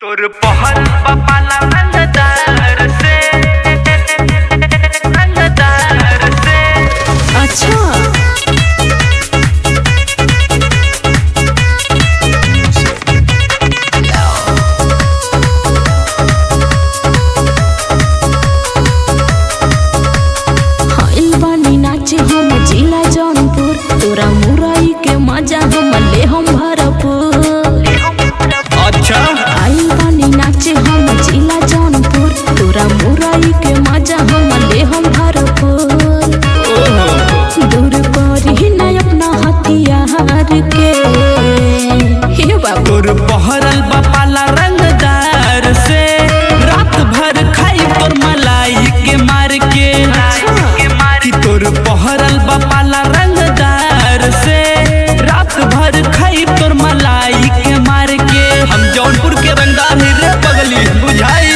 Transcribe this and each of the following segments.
तोर पहर पपाला रंगदार से रंगदार से अच्छा हाइल बानी नाचे हम जिला जौनपुर तोरा मुरई के मजा हम ले हम भरपूर अच्छा आइल बानी नाचे हम जिला जौनपुर तोरा मुरई के मजा हम ले हम भरपूर दूर करी न अपना हथियार के हे बाबू तोर पहरल बपाला रंगदार से रात भर खाई तोर मलाई के मार के कि तोर पहरल बपाला रंगदार से रात भर खाई तोर मलाई के मार के हम जौनपुर के रंगदार ही रे बगली बुझाई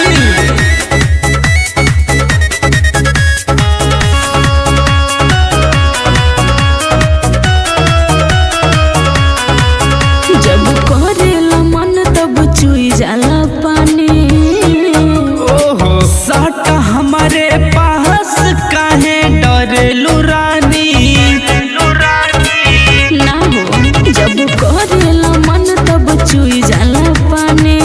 जब करेला मन तब चुई जाला पानी ओहो साटा हमारे पास काहे डरेलू रानी ना हो जब करेला मन तब चुई जाला पानी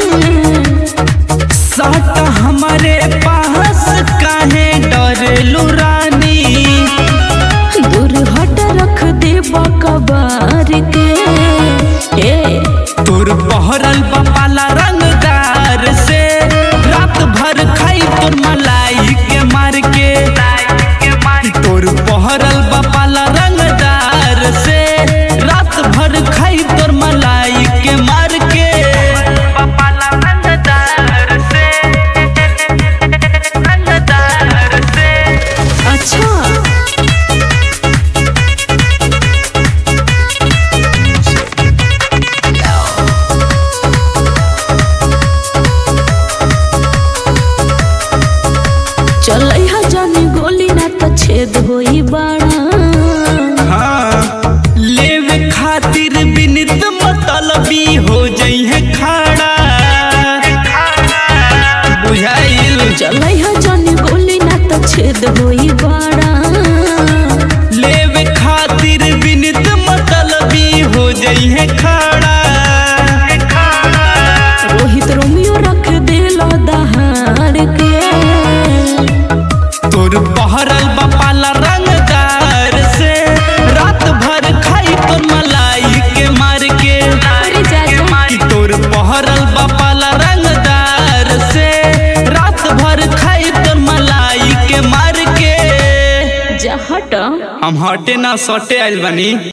साटा हमारे पास काहे डरेलू रानी दूर हट रख दे बकबार के ए तोर बहरल बपाला रंगदार से रात भर खाई तोर मलाई के मार के तोर बहरल बपाला रंगदार से रात भर खाई तोर मलाई के मार के बपाला रंगदार से रंगदार से अच्छा चलै हा जानी गोली ना त छेद होई बाड़ा हाँ लेवे खातिर बिनित मतलबी हो जइहे खाड़ा बुझाइल चलै हा जानी गोली ना त छेद होई बाड़ा लेवे खातिर बिनित मतलबी हो जइहे खाड़ा रोहित रोमियो रख देलो दहाड़ के तोर बहरल बपाला रंगदार से रात भर खाई तोर मलाई के मार के अरे जा जा कि तोर बहरल बपाला रंगदार से रात भर खाई तोर मलाई के मार के जा हट हम हटे ना सटे आइल बनी